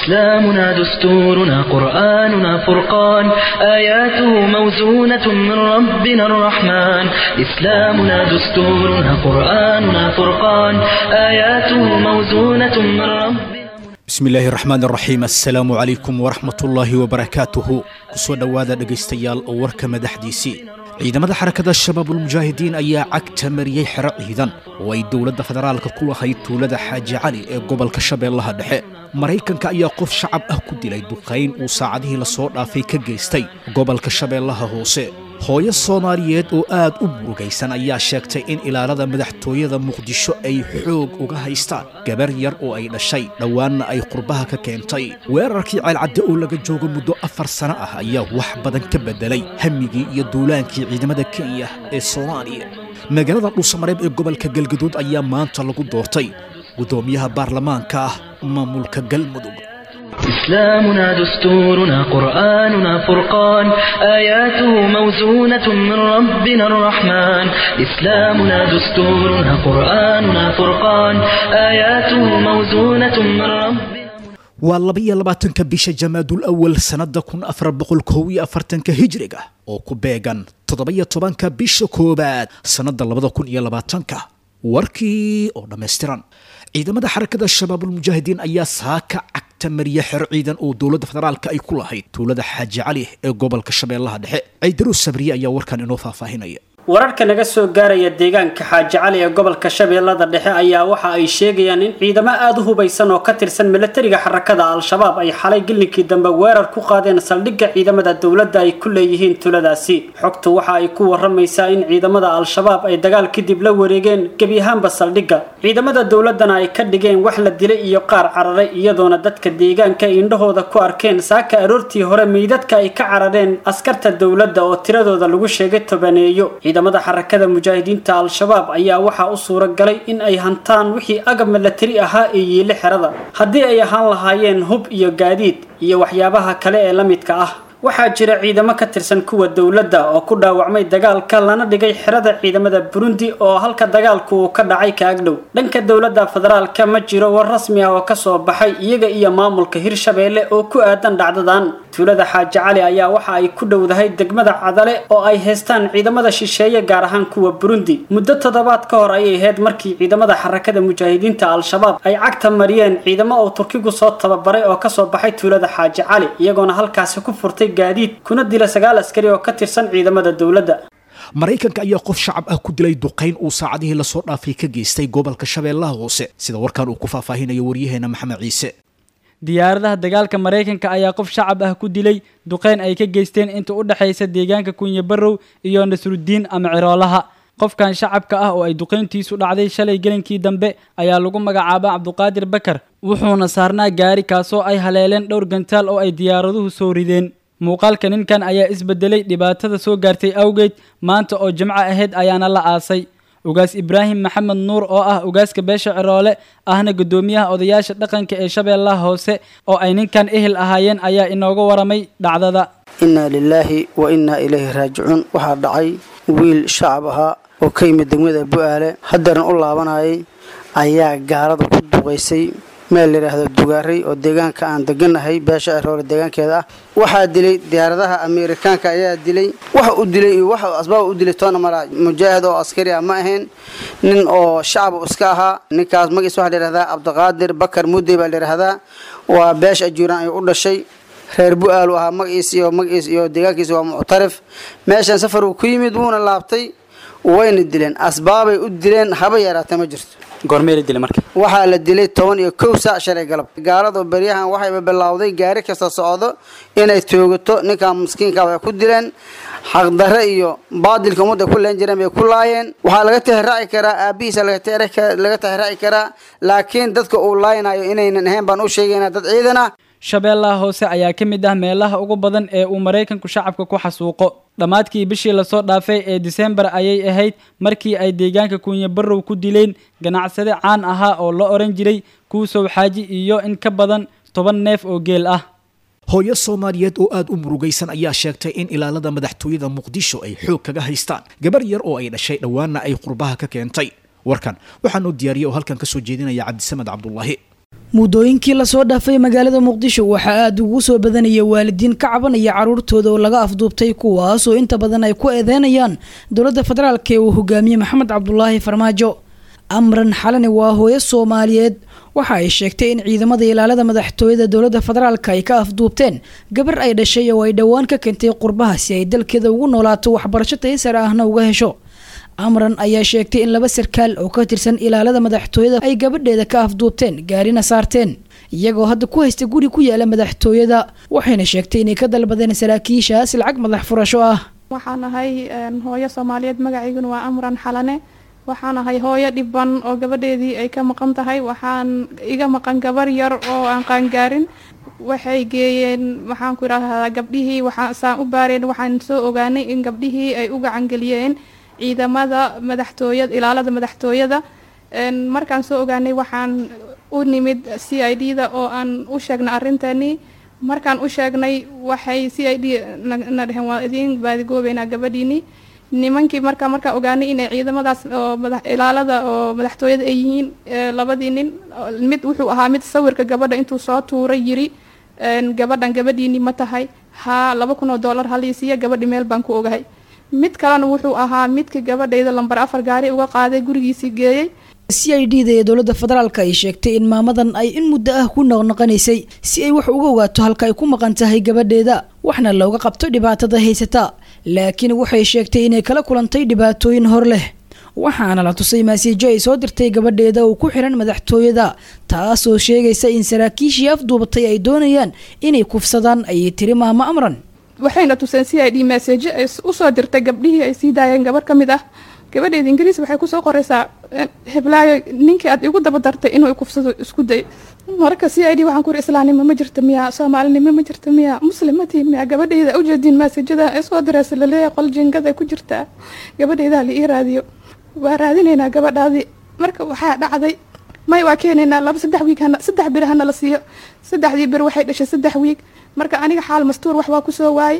إسلامنا دستورنا قرآننا فرقان آياته موزونة من ربنا الرحمن إسلامنا دستورنا قرآننا فرقان آياته موزونة من ربنا bismi illaahi raxmaan raxiim assalaamu calaykum waraxmatullaahi wabarakaatuhu kusoo dhowaada dhegaystayaal oo warka madaxdiisii ciidamada xarakada shabaabulmujaahidiin ayaa cagta mariyey xero ciidan oo ay dowladda federaalka ku lahayd tuulada xaaji cali ee gobolka shabeellaha dhexe maraykanka ayaa qof shacab ah ku dilay duqayn uu saacadihii lasoo dhaafay ka geystay gobolka shabeellaha hoose hooyo soomaaliyeed oo aad u murugaysan ayaa sheegtay in ilaalada madaxtooyada muqdisho ay xoog uga haystaan gabar yar oo ay dhashay dhowaanna ay qurbaha ka keentay weerarkii ceelcadde oo laga joogo muddo afar sano ah ayaa wax badan ka beddelay hamigii iyo duulaankii ciidamada kenya ee soomaaliya magaalada dhuusamareeb ee gobolka galgaduud ayaa maanta lagu doortay guddoomiyaha baarlamaanka ah maamulka galmudug إسلامنا دستورنا قرآننا فرقان آياته موزونة من ربنا الرحمن إسلامنا دستورنا قرآننا فرقان آياته موزونة من ربنا waa labaiyo labaatanka bisha jamaadul awal sannada kun afar boqol kow iyo afartanka hijriga oo ku beegan toddoba-iyo tobanka bisha koowaad sannada labada kun iyo labaatanka warkii oo dhammaystiran ciidamada xarakada shabaabulmujaahidiin ayaa saaka cagta mariya xero ciidan oo dowladda federaalka ay ku lahayd tuulada xaaji cali ee gobolka shabeellaha dhexe ciidaruus sabriye ayaa warkan inoo faahfaahinaya wararka naga soo gaaraya deegaanka xaaji cali ee gobolka shabeellada dhexe ayaa waxa ay sheegayaan in ciidamo aada u hubaysan oo ka tirsan milatariga xarakada al-shabaab ay xalay gillinkii dambe weerar ku qaadeen saldhigga ciidamada dowladda ay ku leeyihiin tuladaasi xogtu waxa ay ku waramaysaa in ciidamada al-shabaab ay dagaal kadib la wareegeen gebi ahaanba saldhigga ciidamada dowladdana ay ka dhigeen wax la dilay iyo qaar cararay iyadoona dadka deegaanka ay indhahooda ku arkeen saaka aroortii hore meydadka ay ka carareen askarta dowladda oo tiradooda lagu sheegay tobaneeyo ciidamada xarakada mujaahidiinta al-shabaab ayaa waxaa u suura galay in ay hantaan wixii agab milatari ahaa ee yiile xerada haddii ay ahaan lahaayeen hub iyo gaadiid iyo waxyaabaha kale ee la midka ah waxaa jira ciidamo ka tirsan kuwa dowladda oo ku dhaawacmay dagaalka lana dhigay xerada ciidamada burundi oo halka dagaalku uu ka dhacay ka agdhow dhanka dowladda federaalka ma jiro war rasmi ah oo kasoo baxay iyaga iyo maamulka hirshabeelle oo ku aadan dhacdadan tuulada xaaji cali ayaa waxa ay ku dhowdahay degmada cadale oo ay haystaan ciidamada shisheeye gaar ahaan kuwa burundi muddo toddobaad ka hor ayay ahayd markii ciidamada xarakada mujaahidiinta al-shabaab ay cagta mariyeen ciidamo oo turkigu soo tababaray oo kasoo baxay tuulada xaaji cali iyagoona halkaasi ku furtay gaadiid kuna dila sagaal askari oo ka tirsan ciidamada dowladda maraykanka ayaa qof shacab ah ku dilay duqayn uu saacadihii lasoo dhaafay ka geystay gobolka shabeellaha hoose sida warkan uu ku faahfaahinayo waryaheena maxamed ciise diyaaradaha dagaalka maraykanka ayaa qof shacab ah ku dilay duqeyn ay ka geysteen inta u dhexaysa deegaanka kunye barrow iyo nasruddiin ama ciroolaha qofkan shacabka ah oo ay duqayntiisu dhacday shalay gelinkii dambe ayaa lagu magacaaba cabduqaadir bakar wuxuuna saarnaa gaari kaasoo ay haleeleen dhowr gantaal oo ay diyaaraduhu soo rideen muuqaalka ninkan ayaa isbedelay dhibaatada soo gaartay awgeed maanta oo jimco ahayd ayaana la aasay ugaas ibraahim maxamed nuur oo ah ugaaska beesha ciroole ahna guddoomiyaha odayaasha dhaqanka ee shabeellaha hoose oo ay ninkan ehel ahaayeen ayaa inooga waramay dhacdada innaa lilaahi wa innaa ilayhi raajicuun waxaa dhacay wiil shacab ahaa oo ka yimid degmada bu-aale haddeerna u laabanayay ayaa gaalada ku duqaysay meel layidhaahdo dugaaray oo deegaanka aan deganahay beesha ciroole deegaankeeda ah waxaa dilay diyaaradaha ameerikaanka ayaa dilay waxa u dilay iyo waxa asbaab u dilay toona mala mujaahid oo askari ah ma ahayn nin oo shacab iska ahaa ninkaas magiis waxaa layidhahdaa cabdiqaadir bakar mudey baa layidhahdaa waa beesha ajuuraan ay u dhashay reer bu-aal u ahaa magiis iyo magiis iyo deegaankiisa waa muctarif meeshan safar uu ku yimid wuuna laabtay wayna dileen asbaabay u dileen haba yaraatee ma jirto goormee la dilay marka waxaa la dilay toban iyo kow saac shalay galab gaaladu beryahan waxayba bilowday gaari kasta socdo inay toogato ninkan miskiinka waxay ku dileen xaqdarre iyo baadilka ummadda ku leen jireen bay ku laayeen waxaa laga tixraaci karaa aabihiisa laga tixraaci karaa laakiin dadka uu laaynayo inaynan ahayn baan u sheegaynaa dad ciidan ah shabeellaha hoose ayaa ka mid ah meelaha ugu badan ee uu maraykanku shacabka ku xasuuqo dhammaadkii bishii lasoo dhaafay ee disembar ayay ahayd markii ay deegaanka kuunye barrow ku dileen ganacsade caan ahaa oo la odhan jiray kuusow xaaji iyo in ka badan toban neef oo geel ah hooyo soomaaliyeed oo aada u murugaysan ayaa sheegtay in ilaalada madaxtooyada muqdisho ay xoog kaga haystaan gabar yar oo ay dhashay dhowaanna ay qurbaha ka keentay warkan waxaanuu diyaariyay oo halkan kasoo jeedinaya cabdisamed cabdulaahi muddooyinkii lasoo dhaafay magaalada muqdisho waxaa aada ugu soo badanaya waalidiin ka cabanaya caruurtooda oo laga afduubtay kuwaasoo inta badan ay ku eedeynayaan dowladda federaalk ee uu hogaamiyey maxamed cabdulaahi farmaajo amran xalani waa hooyo soomaaliyeed waxa ay sheegtay in ciidamada ilaalada madaxtooyada dowladda federaalk ay ka afduubteen gabar ay dhashay oo ay dhowaan ka keentay qurbaha si ay dalkeeda ugu noolaato waxbarasho taysar ahna uga hesho amran ayaa sheegtay in laba sarkaal oo ka tirsan ilaalada madaxtooyada ay gabadheeda ka afduubteen gaarina saarteen iyagoo hadda ku haysta guri ku yaala madaxtooyada waxayna sheegtay inay ka dalbadeen saraakiishaas lacag madax furasho ah waxaan ahay hooyo soomaaliyeed magacayguna waa amran xalane waxaan ahay hooyo dhiban oo gabadheedii ay ka maqan tahay waxaan iga maqan gabar yar oo aan qaangaarin waxay geeyeen waxaan ku idhaahdaa gabdhihii waxaan saan u baareen waxaan soo ogaanay in gabdhihii ay u gacangeliyeen ciidamada madaxtooyada ilaalada madaxtooyada markaan soo ogaanay waxaan u nimid c i d da oo aan u sheegnay arrintanii markaan u sheegnay waxay c i d na dheheen waa idiin baadigoobeynaa gabadhiini nimankii markaa markaa ogaanay inay ciidamadaas oo ilaalada oo madaxtooyada ay yihiin labadii nin mid wuxuu ahaa mid sawirka gabadha intuu soo tuuray yiri gabadhan gabadhiini ma tahay haa laba kun oo dollar haliisiiya gabadhi meel baan ku ogahay mid kalena wuxuu ahaa midkii gabadhayda lambar afar gaari uga qaaday gurigiisii geeyey c i d da ee dowladda federaalk ay sheegtay in maamadan ay in muddo ah ku noqnoqonaysay si ay wax uga ogaato halka ay ku maqan tahay gabadheeda waxna looga qabto dhibaatada haysata laakiin waxay sheegtay inay kala kulantay dhibaatooyin hor leh waxaana la tusay maasiijo ay soo dirtay gabadheeda oo ku xiran madaxtooyada taasoo sheegaysa in saraakiishii afduubatay ay doonayaan inay kufsadaan ayay tiri maamo amran waxayna tuseen c i d message ay usoo dirtay gabdhihii ay sii daayeen gabar ka mid ah gabadheeda ingiriis waxay kusoo qoraysaa heblaayo ninkii aad igu daba dartay inuu kufsado isku day marka c i d waxaan ku iri islaamnimo ma jirta miya soomaalinimo ma jirta miya muslimatii miya gabadheyda ujeediin maasajada ee soo diraysa laleeyahay qol jingada ku jirtaa gabadheyda la ii raadiyo waa raadinaynaa gabadhaadii marka waxaa dhacday may waa keenaynaa laba saddex wiig hana saddex bir hana la siiyo saddexdii bir waxay dhashay saddex wiig marka aniga xaal mastuur wax waa kusoo waayey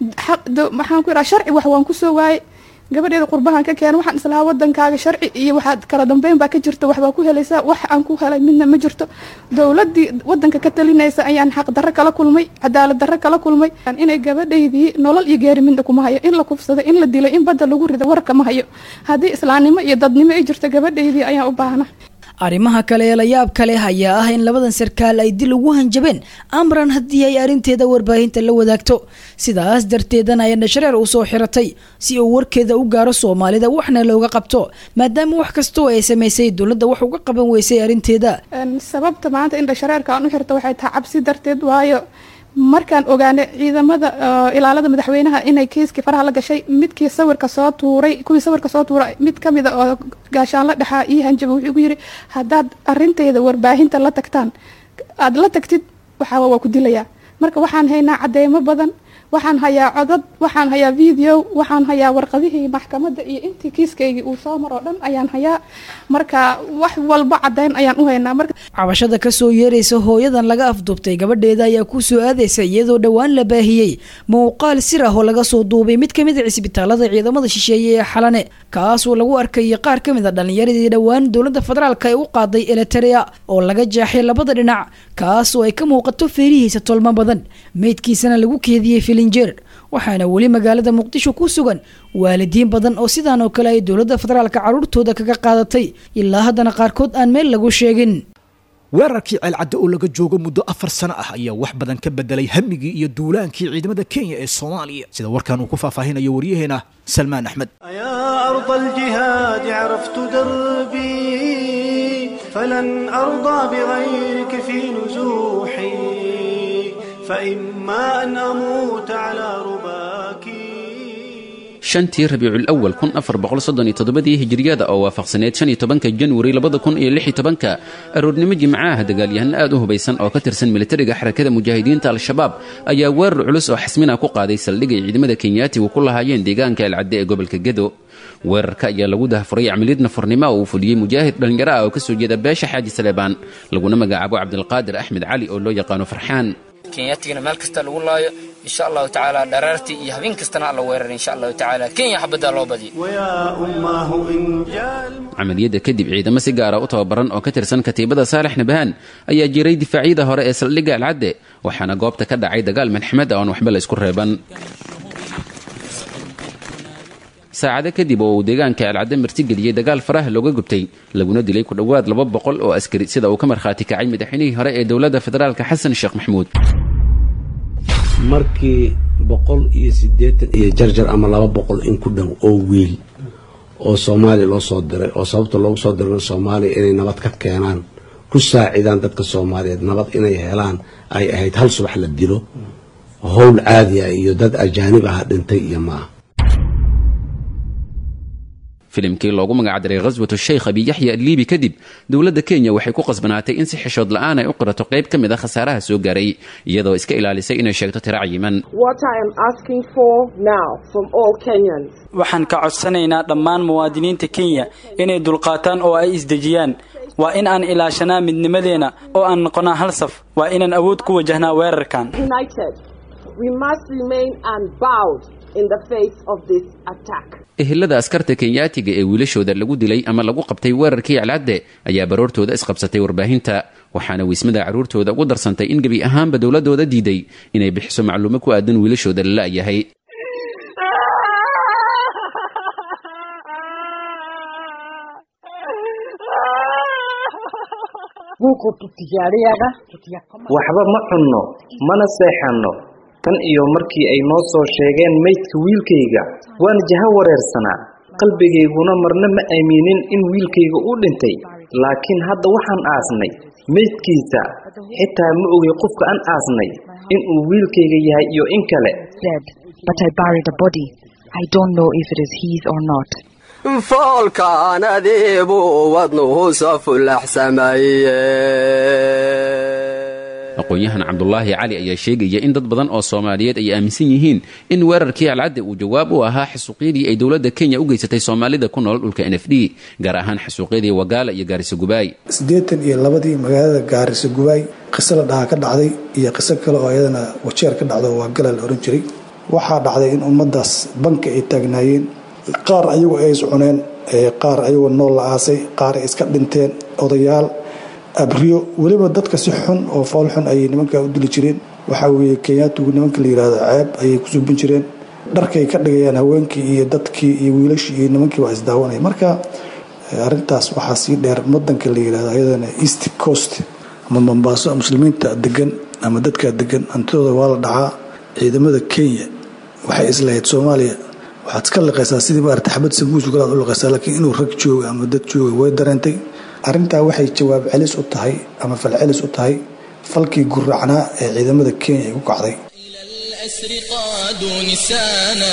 maxaan ku iraa sharci wax waan kusoo waayey gabadheeda qurbahan ka keena waxaan islahaa wadankaaga sharci iyo waxaad kala dambeyn baa ka jirta waxbaa ku helaysaa wax aan ku helay midna ma jirto dowladii wadanka ka talinaysa ayaan xaq darro kala kulmay cadaalad darro kala kulmay inay gabadhaydii nolol iyo geeri midna kuma hayo in la kufsaday in la dilay in badda lagu riday warka ma hayo haddii islaamnimo iyo dadnimo ay jirto gabadhaydii ayaan u baahna arrimaha kale ee la yaab ka leh ayaa ah in labadan sarkaal ay dil ugu hanjabeen amran haddii ay arrinteeda warbaahinta la wadaagto sidaas darteedana ay dhashareer u soo xiratay si uu warkeeda u gaaro soomaalida waxna looga qabto maadaama wax kastoo ay samaysay dowladda wax uga qaban weysay arrinteeda sababta maanta in dhashareerka aan u xirto waxay tahay cabsi darteed waayo markaan ogaanay ciidamada ilaalada madaxweynaha inay kiiskii faraha la gashay midkii sawirka soo tuuray kuwii sawirka soo tuuray mid ka mida oo gaashaanla dhexaa ii hanjaba wuxuu igu yidhi haddaad arinteyda warbaahinta la tagtaan aada la tagtid waxaa waa ku dilayaa marka waxaan haynaa cadeymo badan waxaan hayaa codad waxaan hayaa video waxaan hayaa warqadihii maxkamadda iyo intii kiiskaygii uu soo maroo dhan ayaan hayaa marka wax walba cadeyn ayaan u haynaa marka cabashada kasoo yeeraysa hooyadan laga afduubtay gabadheeda ayaa ku soo aadaysa iyadoo dhowaan la baahiyey muuqaal sir ah oo laga soo duubay mid ka mid a cisbitaalada ciidamada shisheeye ee xalane kaasoo lagu arkayay qaar ka mid a dhallinyaradii dhowaan dowladda federaalk ay u qaaday eliterea oo laga jeexay labada dhinac kaas oo ay ka muuqato feerihiisa tolmo badan meydkiisana lagu keediyey filinjeer waxaana weli magaalada muqdisho ku sugan waalidiin badan oo sidaan oo kale ay dowladda federaalka carruurtooda kaga qaadatay ilaa haddana qaarkood aan meel lagu sheegin weerarkii ceelcadda oo laga joogo muddo afar sano ah ayaa wax badan ka bedelay hamigii iyo duulaankii ciidamada kenya ee soomaaliya sida warkan uu ku faahfaahinayo waryaheena salmaan axmed يا أرض الجهاد عرفت دربي فلن أرضى بغيرك في نزوحي فإما أن أموت على رباك shantii rabiicul awal kun afar boqol soddon iyo toddobadii hijiriyada oo waafaqsaneyd shan iyo tobanka janwari labada kun iyo lix iyo tobanka aroornimo jimcaha dagaalyahan aad u hubaysan oo ka tirsan militariga xarakada mujaahidiinta al-shabaab ayaa weerar culus oo xasmina ku qaaday saldhig ay ciidamada kenyaatigu ku lahaayeen deegaanka elcadde ee gobolka gedo weerarka ayaa lagu dahafuray camiliyad nafurnimo oo uu fuliyey mujaahid dhallinyaro ah oo ka soo jeeda beesha xaaji saleebaan laguna magacaabo cabdilqaadir axmed cali oo loo yaqaano farxaan kenyatigana meel kasta lagu laayo insha allahu tacaala dharaartii iyo habeen kastana alla weerar insha allahu tacaala kenya xabaddaa loo badiyo camaliyadda kadib ciidamo si gaara u tababaran oo ka tirsan katiibada saalex nabahaan ayaa jiray difaacyada hore ee saldhigga alcadde waxaana goobta ka dhacay dagaal manxmed oon waxba la isku reeban saacado kadib oo uu deegaanka alcadde martigeliyey dagaal faraha looga gubtay laguna dilay ku dhowaad laba boqol oo askari sida uu ka markhaati kacay madaxweynihii hore ee dowladda federaalka xasan sheekh maxamuud markii boqol iyo siddeetan iyo jarjar ama laba boqol in ku dhow oo wiil oo soomaaliya loo soo diray oo sababta loogu soo dirana soomaaliya inay nabad ka keenaan ku saacidaan dadka soomaaliyeed nabad inay helaan ay ahayd hal subax la dilo howl caadi ah iyo dad ajaanib ah dhintay iyo ma ah filimkii loogu magacdaray khaswatu sheykh abiyaxya aliibi kadib dowladda kenya waxay ku qasbanaatay in si xishood la'aan ay u qirato qayb ka mid a khasaaraha soo gaaray iyadoo iska ilaalisay inay sheegto tiro cayiman waxaan ka codsanaynaa dhammaan muwaadiniinta kenya inay dulqaataan oo ay isdejiyaan waa in aan ilaashanaa midnimadeena oo aan noqonaa hal saf waa inaan awood ku wajahnaa weerarkan ehelada askarta kenyaatiga ee wiilashooda lagu dilay ama lagu qabtay weerarkii alcadde ayaa baroortooda isqabsatay warbaahinta waxaana wiismada carruurtooda ugu darsantay in gebi ahaanba dowladooda diiday inay bixiso macluumo ku aadan wiilashooda la la'yahay waxba ma cunno mana seexanno tan iyo markii ay noo soo sheegeen maydka wiilkayga waan jaha wareersanaa qalbigayguna marna ma aaminin in wiilkayga uu dhintay laakiin hadda waxaan aasnay maydkiisa xitaa ma ogay qofka aan aasnay in uu wiilkayga yahay iyo in kale foolkaan adiibuu wadnuhu soo fulaxsamaye aqoon-yahan cabdulaahi cali ayaa sheegaya in dad badan oo soomaaliyeed ay aaminsan yihiin in weerarkii alcadde uu jawaab u ahaa xasuuqyadii ay dowladda kenya u geysatay soomaalida ku nool dhulka n f d gaar ahaan xasuuqyadii wagaala iyo gaariso gubaay siddeetan iyo labadii magaalada gaariso gubaay qiso la dhahaa ka dhacday iyo qiso kale oo iyadana wajeer ka dhacdo waa gala la ohan jiray waxaa dhacday in ummaddaas banka ay taagnaayeen qaar ayagu ay iscuneen qaar ayagoo nool la aasay qaar ay iska dhinteen odayaal abriyo weliba dadka si xun oo fool xun ayay nimankaa u dili jireen waxaa weeye kenyaatigu nimanka la yidhaahdo ceeb ayay ku suubin jireen dharkay ka dhigayaan haweenkii iyo dadkii iyo wiilashii iyo nimankii waa isdaawanaya marka arintaas waxaa sii dheer wadanka la yidhahdo ayadana east coast ama mombaaso muslimiinta degan ama dadkaa degan hantidooda waa la dhacaa ciidamada kenya waxay islahayd soomaaliya waxaad iska liqaysaa sidii maarata xabad sabuus galaad u liqaysaa laakiin inuu rag jooga ama dad jooga way dareentay arrintaa waxay jawaab celis u tahay ama fal celis u tahay falkii guracnaa ee ciidamada kenya ay ku kacday الأسر قادوا نسانا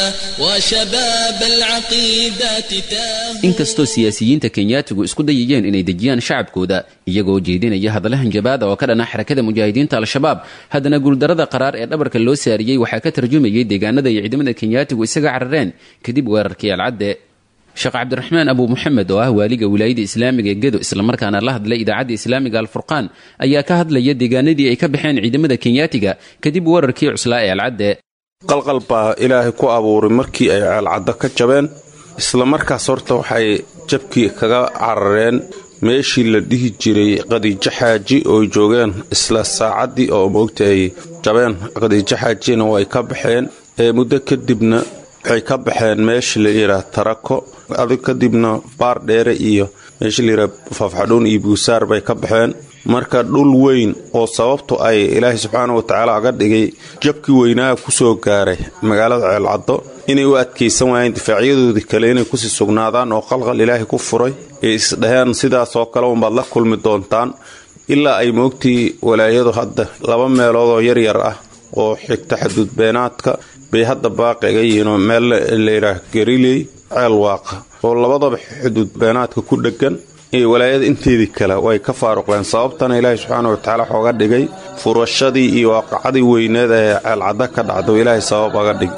وشباب العقيدات تاهوا inkastoo siyaasiyiinta kenyaatigu isku dayayeen inay dejiyaan shacabkooda iyagoo jeedinaya hadalahan jabaada oo ka dhana xarakada mujaahidiinta al-shabaab haddana guuldarada qaraar ee dhabarka loo saariyey waxaa ka tarjumayay deegaanada iyo ciidamada kenyaatigu isaga carareen kadib weerarkii alcadde sheekh cabdiraxmaan abu muxamed oo ah waaliga wilaayada islaamiga ee gedo islamarkaana la hadlay idaacadda islaamiga alfurqaan ayaa ka hadlaya deegaanadii ay ka baxeen ciidamada kenyaatiga kadib weerarkii cuslaa ee alcadde qalqal baa ilaahay ku abuuray markii ay ceelcaddo ka jabeen isla markaas horta waxay jabkii kaga carareen meeshii la dhihi jiray qadiijo xaaji oo joogeen isla saacaddii oo moogta ay jabeen qadiijo xaajina way ka baxeen ee muddo kadibna waxay ka baxeen meeshii la yidhaah tarako adig kadibna baar dheere iyo meeshii la yidhaah faafxadhuun iyo buusaar bay ka baxeen marka dhul weyn oo sababtu ay ilaahay subxaana wa tacaala aga dhigay jabkii weynaaha ku soo gaaray magaalada ceelcaddo inay u adkaysan waayeen difaacyadoodii kale inay kusii sugnaadaan oo qalqal ilaahay ku furay ee isdhaheen sidaasoo kale unbaad la kulmi doontaan ilaa ay moogtii walaayadu hadda laba meelood oo yaryar ah oo xigta xaduudbeenaadka bay hadda baaqiga yihiinoo meel layidhaah gariley ceel waaqa oo labadaba xuduud beenaadka ku dheggan iyo walaayada inteedii kale way ka faaruqeen sababtana ilaahay subxaana watacaala waxooga dhigay furashadii iyo waaqacadii weyneed ee ceelcadda ka dhacdo ilaahay sabab aga dhig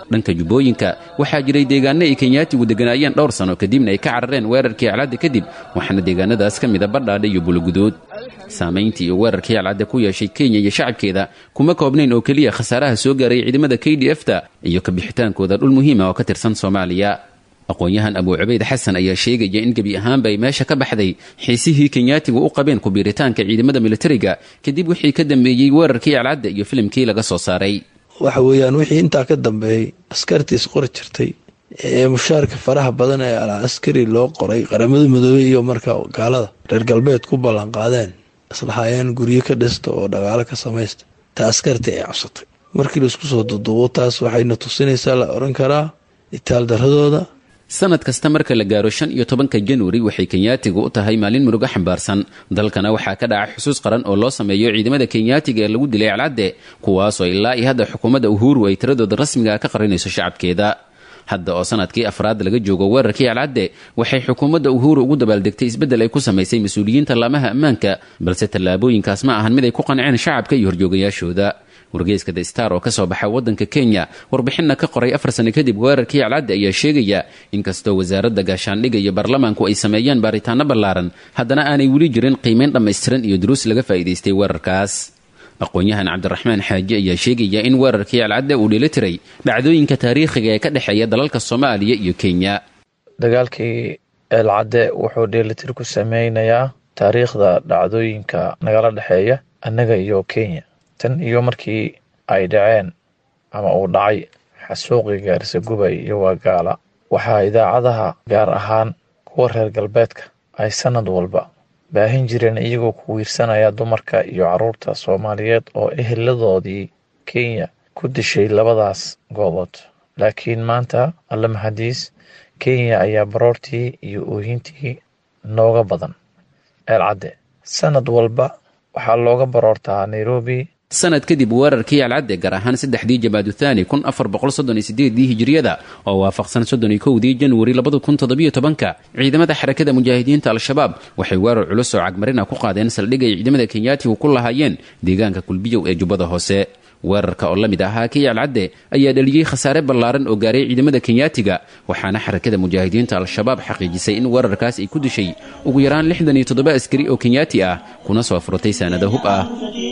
dhanka jubbooyinka waxaa jiray deegaano ay kenyaatigu degganaayeen dhowr sano kadibna ay ka carareen weerarkii alcadde kadib waxaana deegaanadaas ka mida badhaadhe iyo bulugudood saamayntii iyo weerarkii alcadde ku yeeshay kenya iyo shacabkeeda kuma koobnayn oo keliya khasaaraha soo gaaray ciidamada k d f ta iyo kabixitaankooda dhul muhiima oo ka tirsan soomaaliya aqoon-yahan abuu cubayd xasan ayaa sheegaya in gebi ahaanba ay meesha ka baxday xiisihii kenyaatigu u qabeen kubiiritaanka ciidamada militariga kadib wixii ka dambeeyey weerarkii alcadde iyo filimkii laga soo saaray waxa weeyaan wixii intaa ka dambeeyey askartiis qori jirtay ee mushaarka faraha badan ee al askari loo qoray qaramada midoobey iyo marka gaalada reer galbeed ku ballanqaadeen islahaayeen guryo ka dhista oo dhaqaalo ka samaysta ta askartii ay cabsatay markii laisku soo duduubo taas waxayna tusinaysaa la oran karaa itaaldaradooda sanad kasta marka la gaaro shan iyo tobanka januari waxay kenyaatigu u tahay maalin murugo xambaarsan dalkana waxaa ka dhaca xusuus qaran oo loo sameeyo ciidamada kenyaatiga ee lagu dilay alcadde kuwaasoo ilaa iyo hadda xukuumadda uhuru ay tiradooda rasmiga ka qarinayso shacabkeeda hadda oo sanadkii afraad laga joogo weerarkii alcadde waxay xukuumadda uhuru ugu dabaaldegtay isbeddel ay ku samaysay mas-uuliyiinta laamaha ammaanka balse tallaabooyinkaas ma ahan mid ay ku qanceen shacabka iyo horjoogayaashooda wargeyska the star oo ka soo baxa waddanka kenya warbixinna ka qoray afar sano kadib weerarkii alcadde ayaa sheegaya inkastoo wasaaradda gaashaandhigga iyo baarlamaanku ay sameeyeen baaritaano ballaaran haddana aanay weli jirin qiimayn dhammaystiran iyo duruus laga faa'iidaystay weerarkaas aqoon-yahan cabdiraxmaan xaaji ayaa sheegaya in weerarkii alcadde uu dheli tiray dhacdooyinka taariikhiga ee ka dhexeeya dalalka soomaaliya iyo kenya dagaalkii eelcadde wuxuu dheelitir ku sameynayaa taariikhda dhacdooyinka nagala dhexeeya annaga iyo kenya tan iyo markii ay dhaceen ama uu dhacay xasuuqii gaarisa gubay iyo waagaala waxaa idaacadaha gaar ahaan kuwa reer galbeedka ay sanad walba baahin jireen iyagoo ku wiirsanaya dumarka iyo carruurta soomaaliyeed oo eheladoodii kenya ku dishay labadaas goobood laakiin maanta alle mahadiis kenya ayaa baroortii iyo oohintii nooga badan eelcadde sanad walba waxaa looga baroortaa nairobi sanad kadib weerarkii alcadde gaar ahaan saddexdii jamaaduthani kun afar boqol soddon iyo sideedii hijiriyada oo waafaqsan soddon iyo kowdii januari labada kun toddobiyo tobanka ciidamada xarakada mujaahidiinta al-shabaab waxay weerar culus oo cagmarina ku qaadeen saldhig ay ciidamada kenyaatigu ku lahaayeen deegaanka kulbiyow ee jubbada hoose weerarka oo la mid ahaa kii alcadde ayaa dhaliyey khasaare ballaaran oo gaaray ciidamada kenyaatiga waxaana xarakada mujaahidiinta al-shabaab xaqiijisay in weerarkaas ay ku dishay ugu yaraan lixdan iyo toddoba askari oo kenyaati ah kuna soo furtay saanado hub ah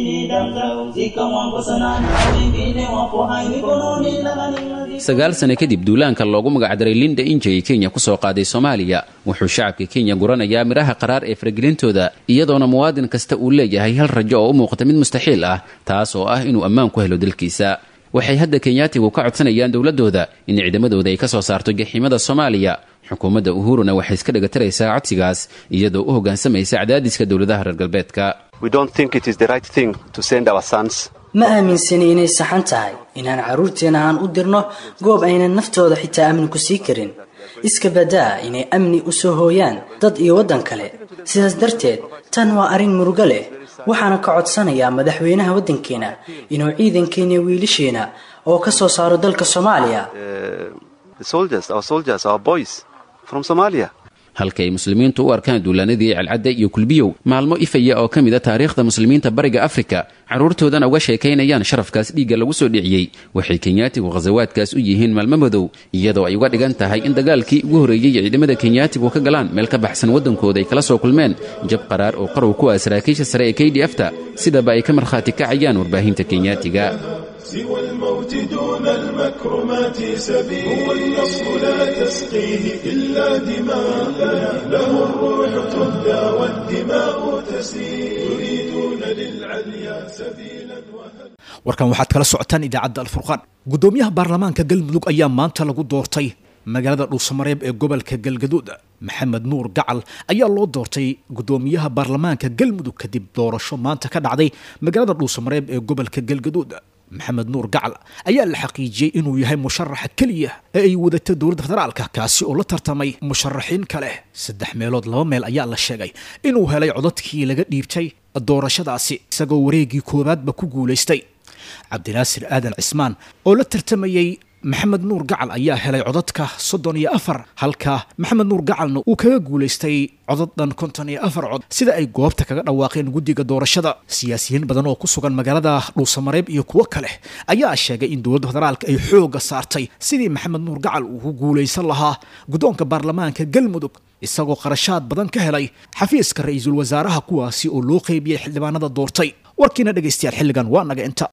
sagaal sane kadib duulaanka loogu magacdaray linda inja ee kenya ku soo qaaday soomaaliya wuxuu shacabka kenya guranayaa midhaha qaraar ee faragelintooda iyadoona muwaadin kasta uu leeyahay hal rajo oo u muuqata mid mustaxiil ah taas oo ah inuu ammaan ku helo dalkiisa waxay hadda kenyaatigu ka codsanayaan dowladooda in ciidamadooda ay ka soo saarto jaxiimada soomaaliya xukuumadda uhuruna waxay iska dhagataraysaa codsigaas iyadoo u hoggaansamaysa cadaadiska dowladaha reer galbeedka ma aaminsani inay saxan tahay inaan carruurteenna aan u dirno goob aynan naftooda xitaa amni ku sii karin iska badaa inay amni u soo hooyaan dad iyo waddan kale sidaas darteed tan waa arrin murugo leh waxaana ka codsanayaa madaxweynaha waddankeena inuu ciidankeena wiilasheena oo ka soo saaro dalka soomaaliya halka ay muslimiintu u arkaan duulaanadii calcadde iyo kulbiyow maalmo ifaya oo ka mida taariikhda muslimiinta bariga afrika carruurtoodana uga sheekaynayaan sharafkaas dhiigga lagu soo dhiciyey waxay kenyaatigu khasawaadkaas u yihiin maalmo madow iyadoo ay uga dhigan tahay in dagaalkii ugu horreeyey ciidamada kenyaatigu ka galaan meel ka baxsan waddankooda ay kala soo kulmeen jab qaraar oo qarow ku ah saraakiisha sare ee k d f ta sidaba ay ka markhaati kacayaan warbaahinta kenyaatiga سوى الموت دون المكرمات سبيل هو النصر لا تسقيه إلا دماء له الروح تهدى والدماء تسيل يريدون للعليا سبيلا warkan waxaad kala socotaan idaacadda alfurqaan guddoomiyaha baarlamaanka galmudug ayaa maanta lagu doortay magaalada dhuusamareeb ee gobolka galgaduud maxamed nuur gacal ayaa loo doortay guddoomiyaha baarlamaanka galmudug kadib doorasho maanta ka dhacday magaalada dhuusamareeb ee gobolka galgaduud maxamed nuur gacal ayaa la xaqiijiyey inuu yahay musharaxa keliya ee ay wadata dowladda federaalka kaasi oo la tartamay musharaxiin kale saddex meelood laba meel ayaa la sheegay inuu helay codadkii laga dhiibtay doorashadaasi isagoo wareegii koowaadba ku guulaystay cabdinaasir aadan cismaan oo la tartamayey maxamed nuur gacal ayaa helay codadka soddon iyo afar halka maxamed nuur gacalna uu kaga guulaystay codad dhan konton iyo afar cod sida ay goobta kaga dhawaaqeen guddiga doorashada siyaasiyiin badan oo ku sugan magaalada dhuusamareeb iyo kuwo kale ayaa sheegay in dowladda federaalka ay xooga saartay sidii maxamed nuur gacal uu ku guulaysan lahaa guddoonka baarlamaanka galmudug isagoo qarashaad badan ka helay xafiiska ra-iisul wasaaraha kuwaasi oo loo qeybiyey xildhibaanada doortay warkiina dhegaystayaal xilligan waa naga inta